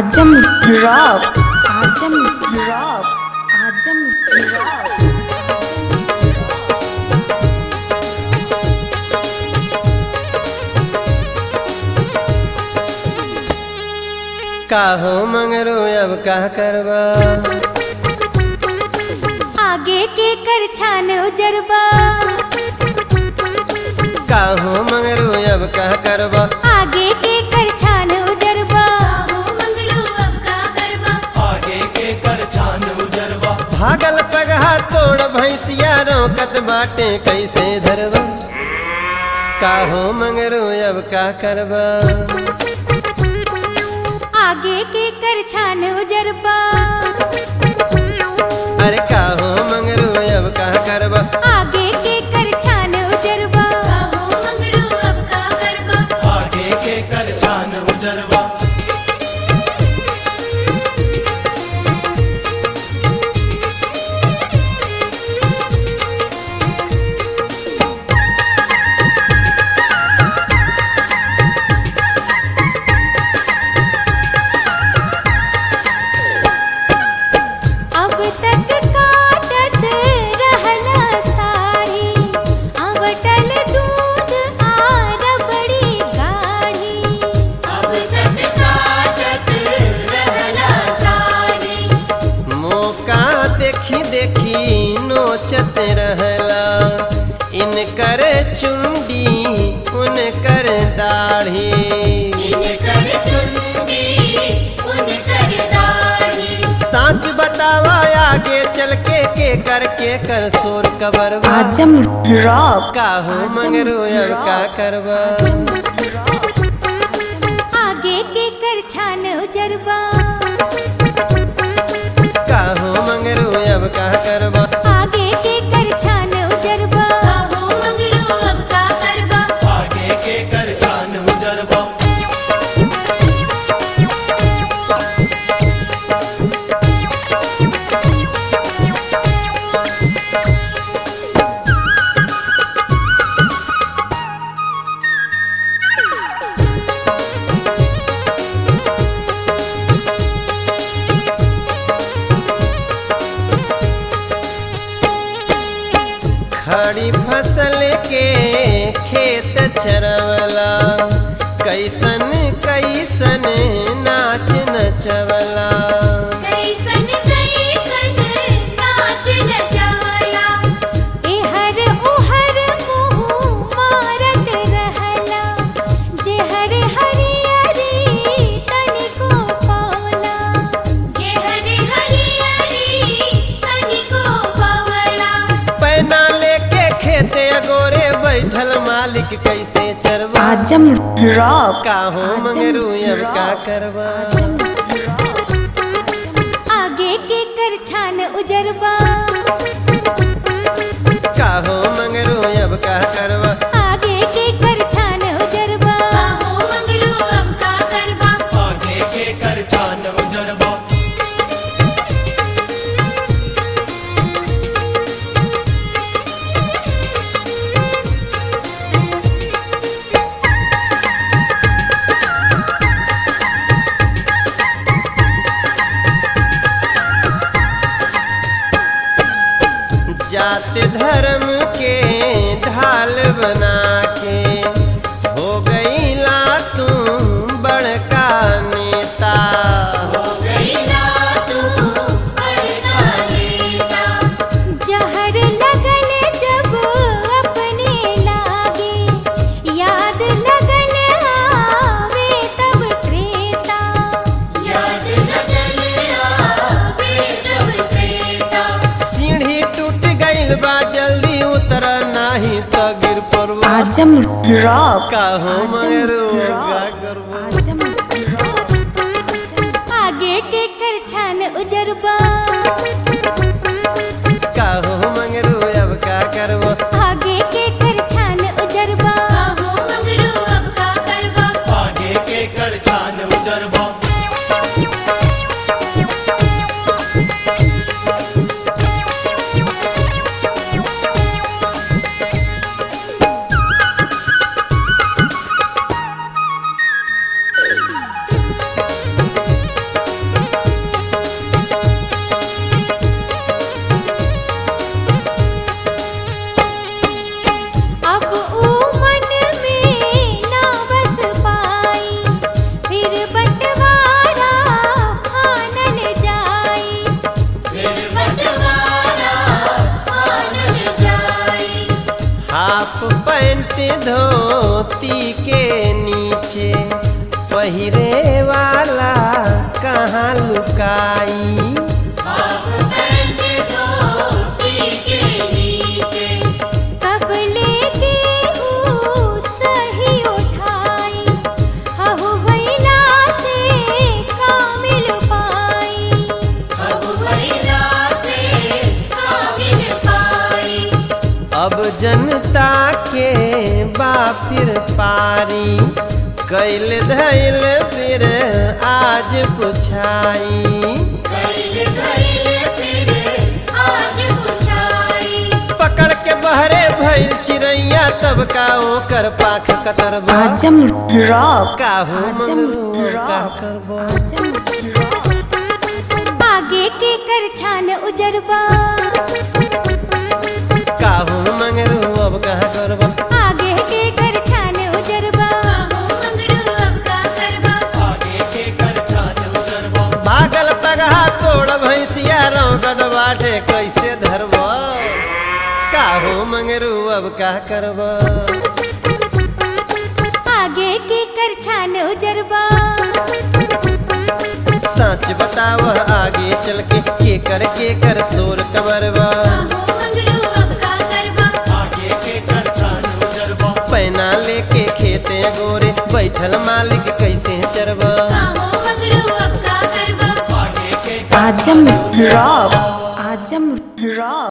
आजम rock Azam rock Azam rock काहो मंगरू अब का करबा आगे के कर छान उजरबा काहो मंगरू अब का करबा आगे के कर छान उजरबा मंगलू अब का करबा आगे के कर छान उजरवा भागल पगहा तोड़ भैंसिया रोकत बाटे कैसे धरबा काहो मंगरू अब का करबा आगे के कर छान उजरबा अरे काहो मंगरू अब का करबा आगे के कर छान उजरबा मंगलू अब का करबा आगे के कर छान उजरवा अब तक काटत रहला साड़ी अवटल दूध आर बड़ी गाढ़ी अब तक काटत रहला साड़ी मौका देखी देखी नोचत रहला इनकर चुंडी उनकर दाढ़ी इनकर चुंडी उनकर दाढ़ी साच बतावा आगे चल के के कर के कर सोर कबर आजम रॉक काहो मंगरू अब का करबा आगे के कर छान उजरबा काहो मंगरू अब का करबा आगे के कर छान उजरबा मंगलू अब का करबा आगे के कर छान उजरवा खड़ी फसल के खेत चरवला कैसन कैसन नाच नचवला कैसन कैसन नाच नचवला एहर ओहर मुँह मारत रहला जेहर हरियरी तनिको पावला जेहर हरियरी तनिको पावला पैना लेके खेते गोरे बैठल मालिक कैसे चरवा आजम रॉक काहो मंगरू अब का करबा आगे के कर छान उजरबा काहो मंगरू अब का करबा आगे के कर छान उजरबा मंगलू अब का करबा आगे के कर छान उजरवा जात धर्म के ढाल बना के हो गई ला तू बड़का नेता जहर लगल जब अपने लागे याद लगल आवे तब त्रेता याद लगल आवे तब त्रेता सीढ़ी टूट गइल बा जल्दी उतर नाही तो गिर पड़बा आजम रॉक काहो आजम मंगरू रॉक का करबा आजम आगे के कर छान उजरबा काहो मंगरू अब का करबा आगे के कर छान उजरबा मंगरू अब का करबा आगे के कर छान उजरवा काहो धोती के नीचे पहिरे वाला कहाँ लुकाई कब लेके हूँ सही उठाई हहु भैला से कामिल पाई अब जनता के बापिर पारी कैल धैल फिर आज पुछाई पकड़ के बहरे भइल चिड़ैया तब का ओकर पाख कतरबा आजम रॉक काहू आजम मंगरू का रॉक करबो आजम रॉक आगे के कर छान उजरबा काहू मंगरू अब कहाँ करबो आगे के कर छान उजरबा अब का करबा आगे के कर छान उजरबो भागल पगहा तोड़ भैंसिया रौगद बाटे कैसे धरबो काहू मंगरू अब का करबो आगे के कर छान उजरबा सच बताव आगे चल के के कर के कर सोर कबरबा आगे के कर छान उजरबो पैना लेके खेते गोरे बैठल मालिक कैसे चरबा आगे के कर आजम रॉक आजम रॉक